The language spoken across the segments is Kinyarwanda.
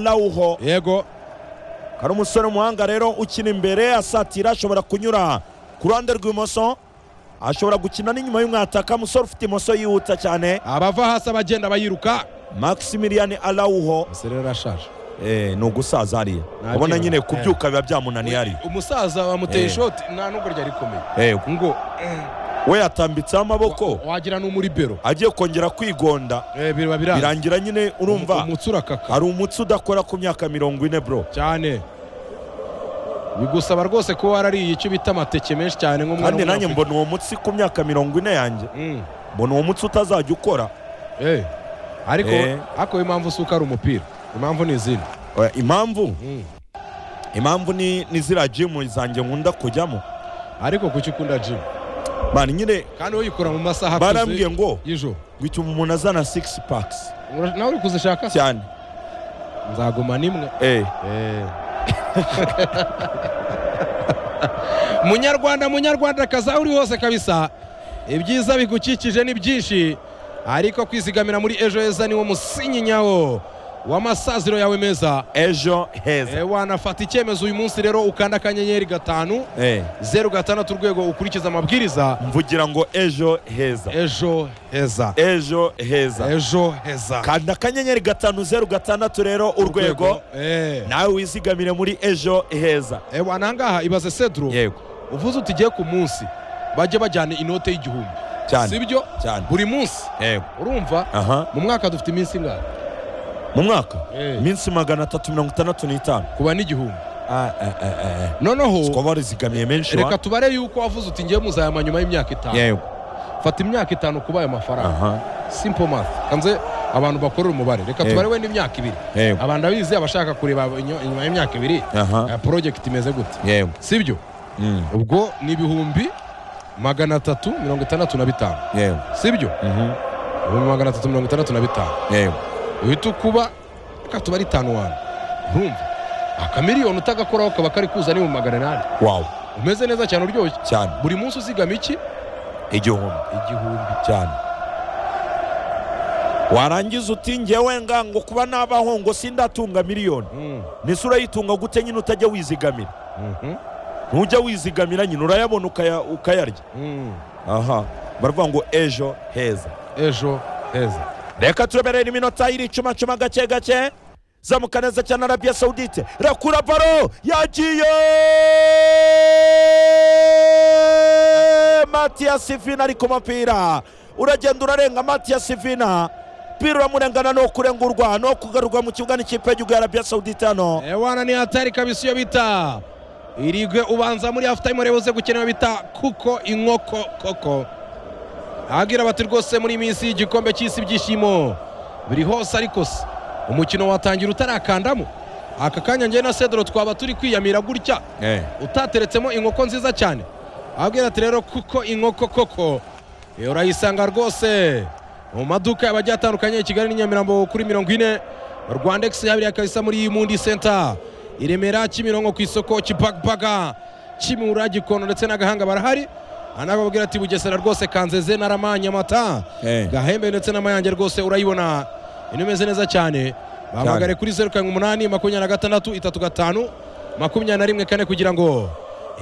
lawuho yego hari umusore w'umuhanga rero ukina imbere asatira ashobora kunyura ku ruhande rw'imoso ashobora gukina n'inyuma y'umwataka umusore ufite imoso yihuta cyane abava hasi abagenda bayiruka maximilian alawuho muserera arashaje eh, ni ugusaza hariya Nta ubona kiba. nyine kubyuka biba byamunaniye hariya umusaza bamuteye Eh. ishoti nta nubwo ryari rikomeye Eh, ngo we yatambitseho amaboko wa- wagira n'umuribero agiye kongera kwigonda Eh, biba biranze birangira nyine urumva umutsi urakaka hari umutsi udakora ku myaka mirongo ine bro cyane bigusaba rwose kuba warariye icyo bita amateke menshi cyane nk'umwana kandi nanjye w'umunyafurika. mbona uwo mutsi ku myaka mirongo ine yanjye Mm. mbona uwo mutsi utazajya ukora Eh. ariko Eh. ariko impamvu si uko ari umupira impamvu ni izindi Eh, impamvu Mm. impamvu ni ni ziriya jimu zanjye nkunda kujyamo ariko kuki ukunda jimu mani nyine kandi uyikora mu masaha akuze barambwiye ngo y'ijoro ngo ituma umuntu azana six packs Ura- nawe uri kuzishaka se? cyane nzaguma n'imwe eh munyarwanda munyarwandakazi aho uri hose kabisa ibyiza bigukikije ni byinshi ariko kwizigamira muri ejo heza niwo musinyi nyawo w'amasaziro yawe meza ejo e, heza wanafata icyemezo uyu munsi rero ukanda akanyenyeri gatanu eh zeru gatandatu urwego ukurikiza amabwiriza mvugira ngo ejo heza ejo heza ejo heza ejo heza kanda akanyenyeri gatanu zeru gatandatu rero urwego Eh. nawe wizigamire muri ejo heza E, wana ahangaha ibaze sedro yego uvuze uti igiye ku munsi bajye bajyana inote y'igihumbi si cyane byo cyane buri munsi yego urumva aha mu mwaka dufite iminsi ingana mu mwaka Eh. iminsi magana atatu mirongo itandatu n'itanu kuba n'igihumbi Ah, eh, eh, eh. noneho twaba warizigamiye menshi reka wa tubare yuko wavuze uti ngiye muzayama nyuma y'imyaka itanu yego fata imyaka itanu kuba ayo mafaranga aha simple math kanze abantu bakorera umubare reka Eh. tubare we n'imyaka ibiri yego abantu abizi abashaka kureba inyo- inyuma y'imyaka ibiri aha eh, project imeze gute yego sibyo Mm, ubwo ni ibihumbi magana atatu mirongo itandatu na bitanu yego sibyo Mhm, ibihumbi magana atatu mirongo itandatu na bitanu yego uhita ukuba reka tubare itanu wani ntumva akamiliyoni utagakoraho kaba kari kuza ni mu magana inani wawu umeze neza cyane uryoshye cyane buri munsi uzigama iki igihumbi igihumbi cyane warangiza uti ngewe ngango kuba nabaho ngo sindatunga miliyoni nise urayitunga gute nyine utajya wizigamira ntujya wizigamira nyine urayabona ukaya- ukayarya aha baravuga ngo ejo heza ejo heza reka tureberere iminota y'iricumacuma gake gake zamuka neza cyane arabiya sawudite rakura baro yagiye matiyasi vina ari ku mupira uragenda urarenga matiyasi vina umupira uramurengana ni ukurengurwa ni ukugarurwa mu kibuga n'ikipe y'igihugu ya arabiya sawudite hano ewana ni hatari kabisa iyo bita irigwe ubanza muri hafu tayime ureba uze gukenera bita kuko inkoko koko ahagira bati rwose muri iyi minsi y'igikombe cy'isi ibyishimo biri hose ariko se umukino watangira utarakandamo aka kanya njye na sedoro twaba turi kwiyamira gutya utateretsemo inkoko nziza cyane ababwira ati rero kuko inkoko koko iyo urayisanga rwose mu maduka yaba agiye atandukanye i kigali n'i nyamirambo kuri mirongo ine rwandegisi yabiriye kabisa muri mundi senta i remera kimironko ku isoko kibagbaga kimura gikondo ndetse n'agahanga barahari anababwira ati bugesera rwose kanzeze naramanyamata gahembe ndetse n'amayange rwose urayibona ino imeze neza cyane bahamagare kuri zeru karindwi umunani makumyabiri na gatandatu itatu gatanu makumyabiri na rimwe kane kugira ngo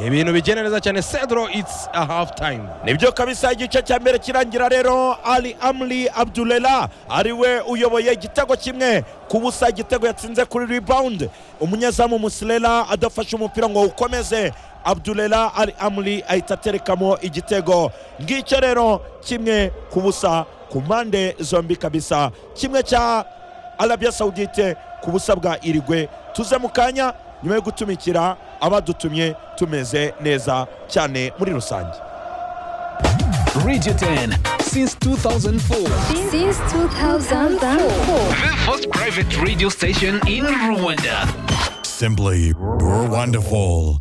ibintu bigende neza cyane sedro it's a half time nibyo kabisa igice cya mbere kirangira rero ali amri abdulela ariwe uyoboye igitego kimwe ku busa igitego yatsinze kuri rebound umunyezamu musilela adafashe umupira ngo ukomeze abdulela ali amri ahita aterekamo igitego ngicyo rero kimwe ku busa ku mpande zombi kabisa kimwe cya arabia saudite ku busa bwa irigwe tuze mu kanya nyuma yo gutumikira abadutumye tumeze neza cyane muri rusange Radio 10 since 2004. since 2004. The first private radio station in Rwanda. Simply wonderful.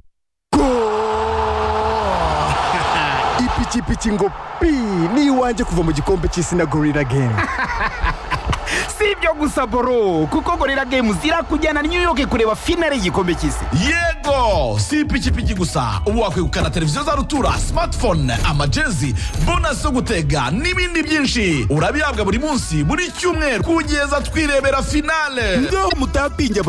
ipikipiki ngo pi ni iwanjye kuva mu gikombe cy'isi na gorira gemu Si byo gusa boro kuko gorira games irakujyana new york kureba finale y'igikombe cy'isi yego si ipikipiki gusa ubu wakwegukana televiziyo za rutura smartphone amajezi bonasi zo gutega n'ibindi byinshi urabihabwa buri munsi buri cyumweru kugeza twirebera finale mutapinjya